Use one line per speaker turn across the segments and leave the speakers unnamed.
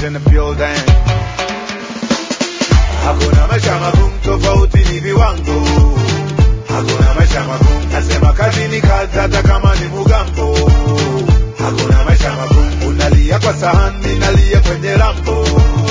in the building. Hakuna maisha magumu, tofauti ni viwango. Hakuna maisha magumu, nasema kazi ni kazi, hata kama ni mugambo. Hakuna maisha magumu, unalia kwa sahani, nalia kwenye rambo.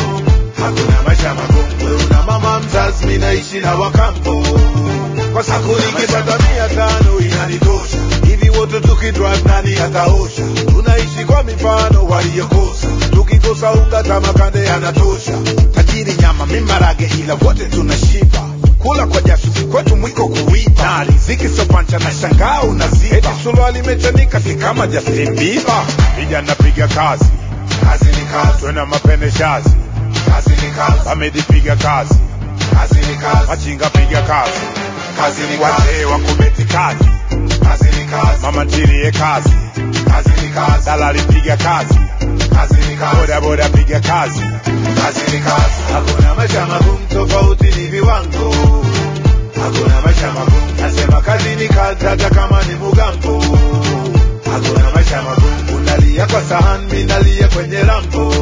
Hakuna maisha magumu, wewe una mama mzazi, mimi naishi na wakambo. Kwa siku nikipata mia tano inanitosha, hivi wote tukidrive nani ataosha? Tunaishi kwa mifano waliyokosa, tukikosa unga tamakande anatosha. Tajiri nyama mimarage, ila wote tunashiba kula kwa jasho si kwetu mwiko kuiba na riziki sopancha na shangaa unaziba eti suruali imechanika si kama Justin Bieber vijana piga kazi kazi ni kazi twena mapene shazi kazi ni kazi wamedipiga kazi kazi ni kazi machinga piga kazi kazi ni kazi wazee wa kubeti kazi kazi ni kazi mama ntilie kazi kazi ni kazi dalali piga kazi kazi ni kazi boda boda piga kazi kazi ni kazi hakuna maisha magumu tofauti ni viwango hakuna maisha magumu nasema kazi ni kazi hata kama ni mugambo hakuna maisha magumu unalia kwa sahani mimi nalia kwenye rambo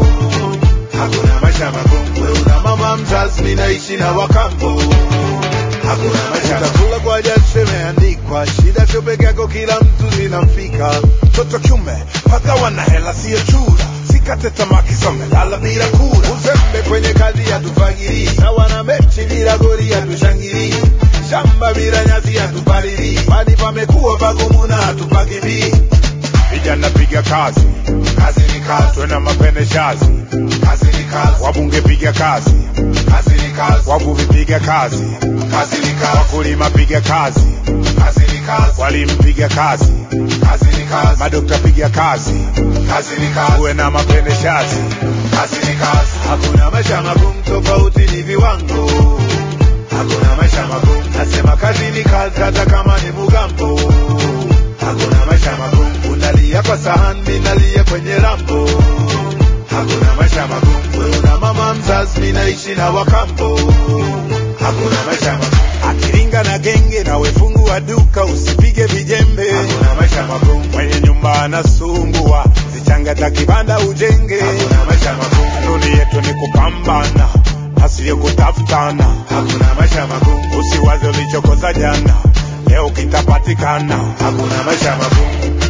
hakuna maisha magumu wewe una mama mzazi mimi naishi na wakambo hakuna maisha utakula kwa jasho imeandikwa shida sio peke yako kila mtu zinamfika mtoto kiume paka wana hela sio chura sikate tamaa kisome lala bila kura uzembe kwenye kazi hatufagiri sawa na mechi bila goli hatushangiri shamba bila nyasi hatupalili bali pamekuwa pagumu na hatupakimbii vijana piga kazi kazi ni kazi twena mapene shazi kazi ni kazi wabunge piga kazi kazi ni kazi wavuvi piga kazi kazi ni kazi wakulima piga kazi kazi ni kazi walimu piga kazi kazi ni kazi madokta piga kazi kazi ni kazi uwe na mapene shazi kazi ni kazi hakuna maisha magumu tofauti ni viwango hakuna maisha magumu nasema kazi ni kazi hata kama ni mugambo hakuna maisha magumu unalia kwa sahani mimi nalia kwenye rambo hakuna maisha magumu wewe una mama mzazi mimi naishi na wakambo hakuna maisha magumu akiringa na genge na wefungu wa duka usipige vijembe hakuna maisha magumu mwenye nyumba anasumbua zichangata kibanda ujenge hakuna maisha magumu kanuni yetu ni kupambana asiyo kutafutana hakuna maisha magumu usiwaze ulichokosa jana leo kitapatikana hakuna maisha magumu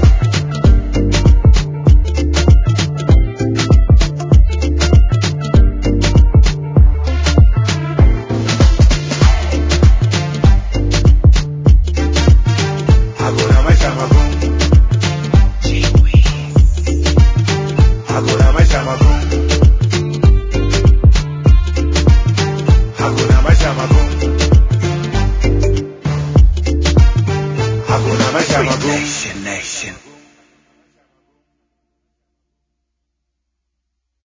hakuna maisha magumu hakuna maisha magumu hakuna maisha magumu hakuna maisha magumu
Nation, nation.